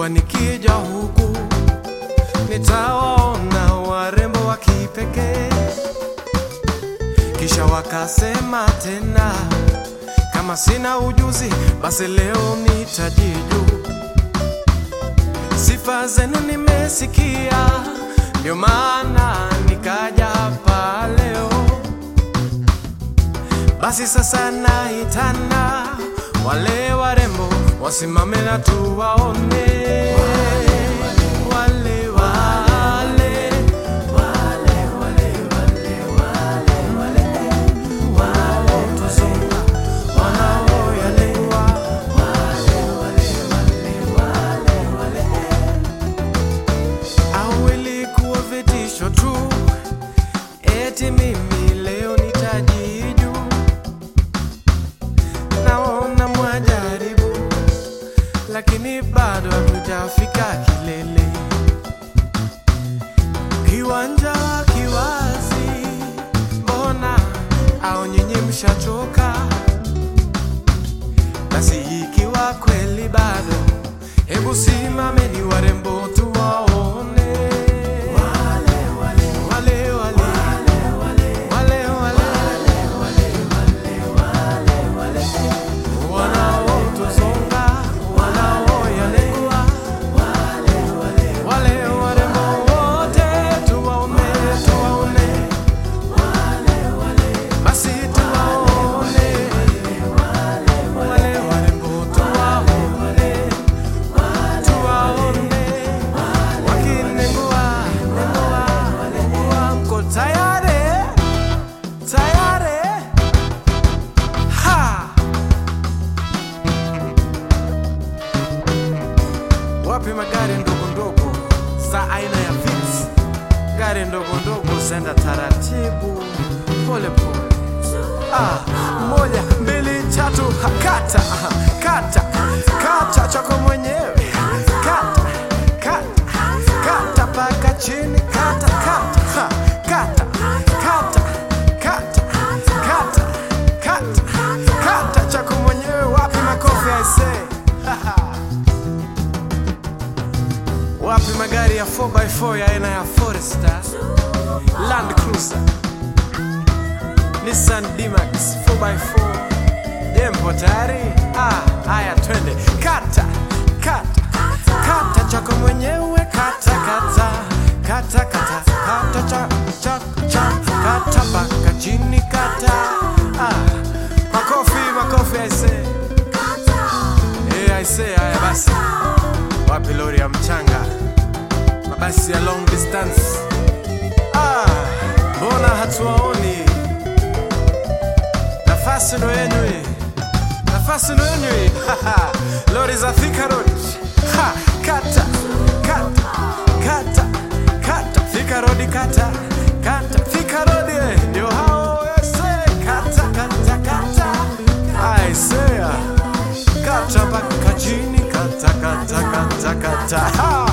kuwa nikija huku nitawaona warembo wa kipekee, kisha wakasema tena kama sina ujuzi basi leo nitajiju. Sifa zenu nimesikia, ndio maana nikaja hapa leo. Basi sasa naitana wale warembo wasimame na tuwaone wale wale wanaotuzunga wanaoyalewa au ilikuwa vitisho tu eti mimi leo nitajiju naona mwajaribu lakini bado hatujafika kilele kiwanja kiwazi mbona au nyinyi mshachoka basi ikiwa kweli bado hebu simameni warembo tuwaone wale wale wale wale wale wanaotuzonga wanaoyalewa wale warembo wote tuwaone tuwaone basi tuwaone wale warembo tuwaone tuwaone wakinengua nengua nengua mko tayari tayari ha wapi magari ndogo ndogo za aina ya Vitz? Gari ndogo ndogo zenda taratibu pole pole. Ah, moja mbili tatu, ha, kata ah, kata kata chako mwenyewe kata kata kata paka chini kata kata ha, kata kata kata kata kata kata chako mwenyewe. Wapi makofi aisee? Wapi magari ya 4x4 ya aina ya Forester, Land Cruiser, Nissan D-Max 4x4? Je, mpo tayari? Ah, haya twende. Kata, kata, kata chako mwenyewe kata, kata, kata, kata, kata cha, cha, cha, kata paka chini kata. Ah, makofi, makofi aisee. Eh, aisee, haya basi. Wapi lori ya mchanga? Mabasi ya long distance. Ah, mbona hatuwaoni? Nafasi ndo yenu hii. Nafasi ndo yenu hii. Haha, lori za Thika Road. Ha, kata, kata, kata, kata, Thika Road kata, kata, Thika Road eh, ndio hao ese, kata, kata, kata. Aisea, kata mpaka chini, kata, kata, kata, kata. Ha!